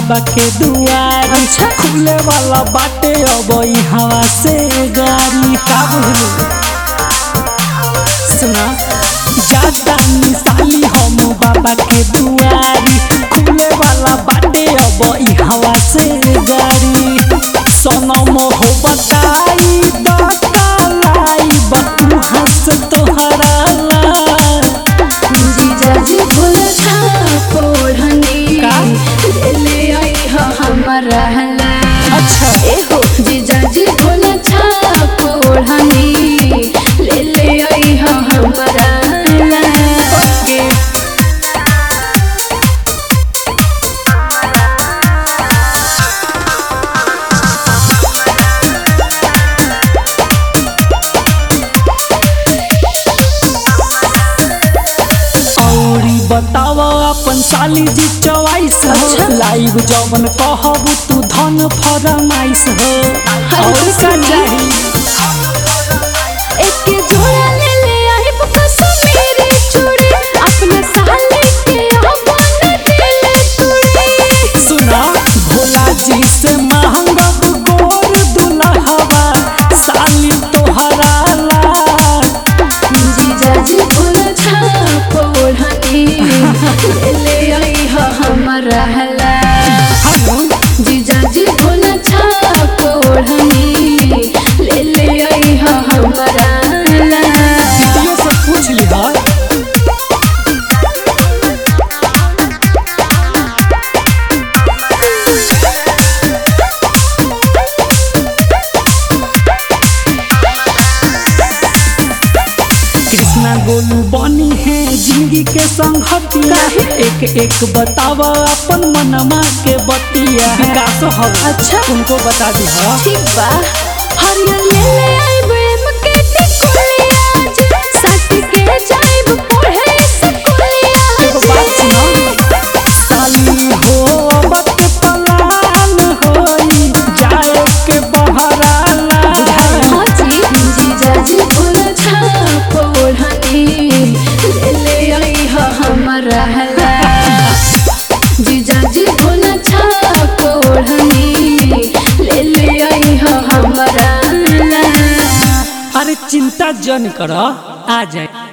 बाबा के दुआर अच्छा। खुले वाला बाटे अब हवा से गाड़ी का बुझलू सुना ज्यादा मिसाली हम बाबा के दुआरी खुले वाला बाटे अब हवा से गाड़ी सनम हो बताई बतालाई बतू हंस तोहरा ला जीजाजी भूल छाप ओढ़नी का? ले ले आई हो हमारा हला अच्छा एहो जीजाजी भूल छाप ओढ़नी ले ले आई हो हमारा हला के औरी बताव अपन साली जी चॉइस अच्छा। हो लाइव जवन कहब तू धन फरमाइश हो और का चाही एक जोड़ा ले ले आई कश्मीरी चूड़ी अपने साले के अपन दिल तोड़ी सुना भोला जी से महंगब गोर दुल्हवा साली तोहरा ला जीजाजी भूल छाप ओढ़नी ले ले आई हो हमारा हला हम जीजाजी भूल छाप ओढ़नी ले ले आई हो हमारा हला दीदियों से पूछ लिहा कृष्णा गोलू बनी है जिंदगी के संगतिया एक एक बताव अपन मनमा के बतिया विकास हो अच्छा। तुमको बता दी हा ठीक बा हरियर ले ले आई प्रेम के टिकुलिया जी सट के जाइब पढ़े स्कूलिया एगो बात सुना साली हो बत पलान होई जाए के बहराला हाँ जी जीजाजी भूल छाप ओढ़नी ले ले आई हो हमारा हला जीजाजी भूल छाप ओढ़नी ले ले आई हो हमारा हला अरे चिंता जन कर आ जाए